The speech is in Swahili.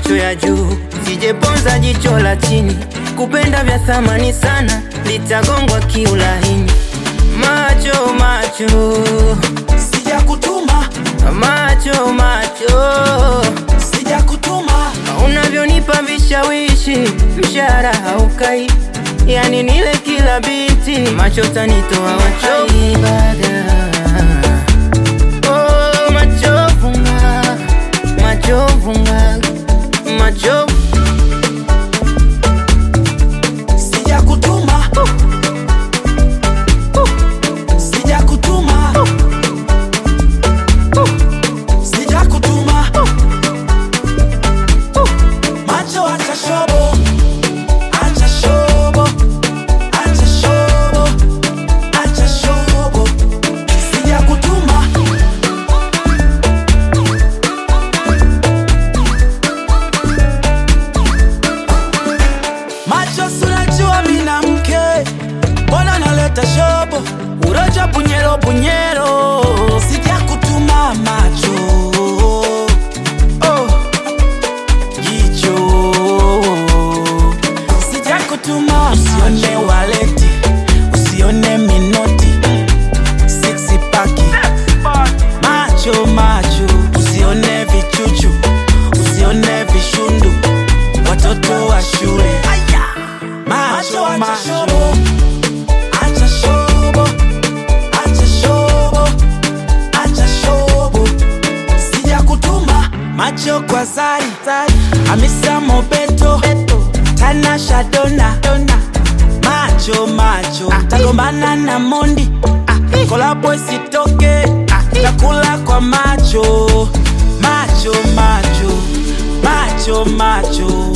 macho ya juu, sijeponza jicho la chini. Kupenda vya thamani sana, litagongwa kiulaini. Macho macho sijakutuma macho macho, sijakutuma unavyonipa vishawishi, mshahara haukai, yani nile kila biti, macho tanitoa wachovu Oh, machovu nga, machovu nga, machovu sijakutuma sijakutuma sijakutuma macho acha shobo acha shobo acha shobo acha shobo sijakutuma macho sunajua mina mke mbona naleta shobo uroja bunyero bunyero sijakutuma macho oh. jicho sijakutuma usione waleti usione minoti siksi paki macho macho usione vichuchu usione vishundu watoto wa shule macho macho acha shobo acha shobo acha shobo sijakutuma macho kwa zari hamisa mobeto tanasha dona macho macho tagombana na mondi kolabo isitoke takula kwa macho macho macho macho macho